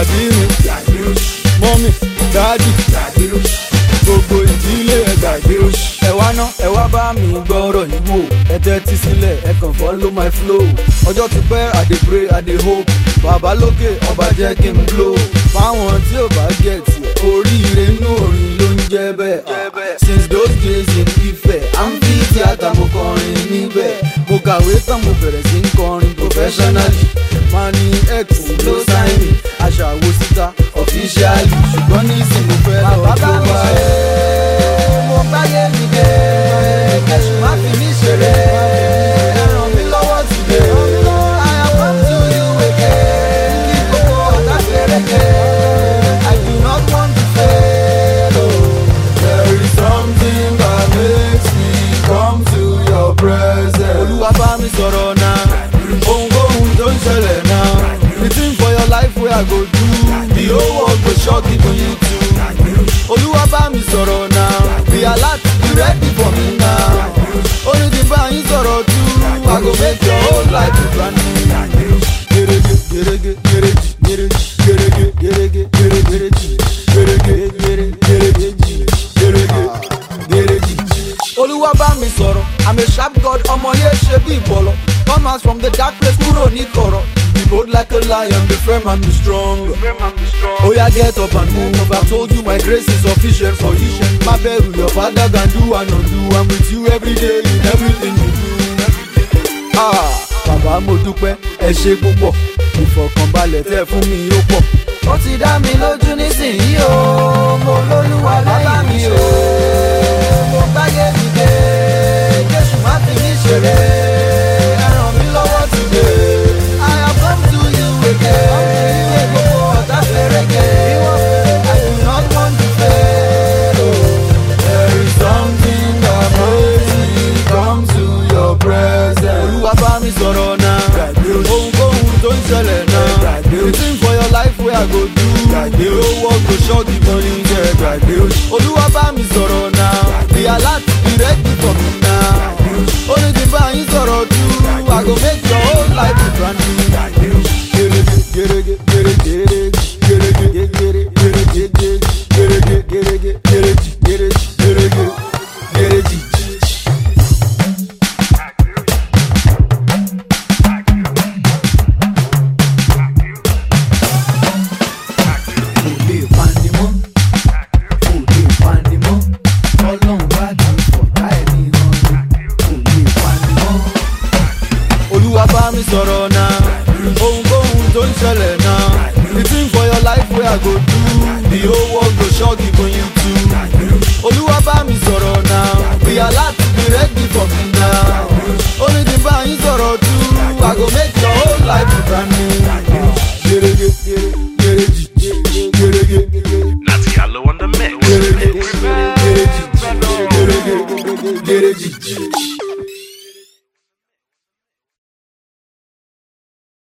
pàdé mi mọ́mì dáàdì gbogbo ìdílé ẹ̀ gbàgbé o. ẹ wá ná ẹ wá bá mi gbọ́rọ̀ yìí wò ẹ tẹ́tí sílẹ̀ ẹ kàn follow my flow ọjọ́ ti pẹ́ i dey pray i dey hope bàbá lókè ọba jẹ́ kí n blow fáwọn tí ò bá get oríire inú orin ló ń jẹ́ bẹ́ẹ̀ since those days in Ifẹ̀ à ń fi tíátà mo kọrin níbẹ̀ mo kàwé tán mo bẹ̀rẹ̀ sí ń kọrin professionally mani x ló sign me aṣàwò síta officially ṣùgbọ́n nísìnyí mo fẹ́ lọ Bàbá tó mi bá ṣe mo gbáyé mi dé Jésù má fi mí ṣeré ẹ ràn mí lọ́wọ́ today I have come to you again kí gbogbo ọ̀tá fẹ́rẹ̀kẹ́ I do not want to fail o. There is something that makes me come to your presence. Olúwa bá mi sọ̀rọ̀ náà, ohunkóhun tó ń ṣẹlẹ̀ náà. The thing for your life wey I go do, the whole world go shock even you too. Olúwa bá mi sọ̀rọ̀ náà, be alert, be ready for me now. Only the bá yín sọ̀rọ̀ tú, I go make your whole life a brand new. Gerege, gerege, gereji, gereji, gerege, gerege, gere, gereji, gerege, gere, gereji, gerege, gereji. Olúwa bá mi sọ̀rọ̀, I'm a sharp god, ọmọ yẹn ṣe bí ìbọ̀lọ̀. Come out from the dark place, kúrò ní kọ̀rọ̀. Be bold like a lion, be firm and be strong. Oh yeah, get up and move. I told you my grace is sufficient for you. Má bẹ̀rù, your father can do and undo. I'm with you every day in everything you do. Ah, bàbá mo dúpẹ́ ẹ ṣe púpọ̀ ìfọ̀kànbalẹ̀ tẹ́ fún mi ó pọ̀. ó ti dá mi lójú nísìnyí o mo lólúwa lẹ́yìn mi o mo gbáyé mi dé jésù má fi mí ṣeré ẹ ràn mí lọ́wọ́ today I have come to you again ìwé gbogbo ọ̀tá fẹ́rẹ̀kẹ́ I do not want to fail o. There is something that makes me come to your presence. Olúwa bá mi sọ̀rọ̀ náà. Ohunkóhun tó ń ṣẹlẹ̀ náà. The thing for your life wey I go do. The whole world go shock the money jẹ́. Olúwa bá mi sọ̀rọ̀ náà. Be alert, be ready for me now. Only the bá yín sọ̀rọ̀ tú. I go make your whole life a brand new. Gerege, gerege, gerege, gerege, gerege, gerege, gerege, gerege, gerege, gerege, gerege, gerege. kò lè pani mọ́ kò lè pani mọ́ ọlọ́run bá ti fọ̀tá ẹni hàn ni kò lè pani mọ́. olúwa bá mi sọ̀rọ̀ náà ohunkóhun tó ń ṣẹlẹ̀ náà the thing for your life wey i go do the whole world go shock even you too olúwa bá mi sọ̀rọ̀ náà be alert